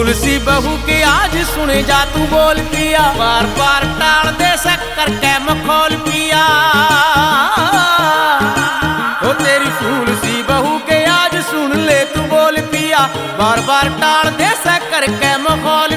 फूल सी बहू के आज सुने जा तू बोल पिया बार बार टाल दे शक्कर के मखौल पिया ओ तेरी फूल सी बहू के आज सुन ले तू बोल पिया बार बार टाल दे शक्कर के मखौल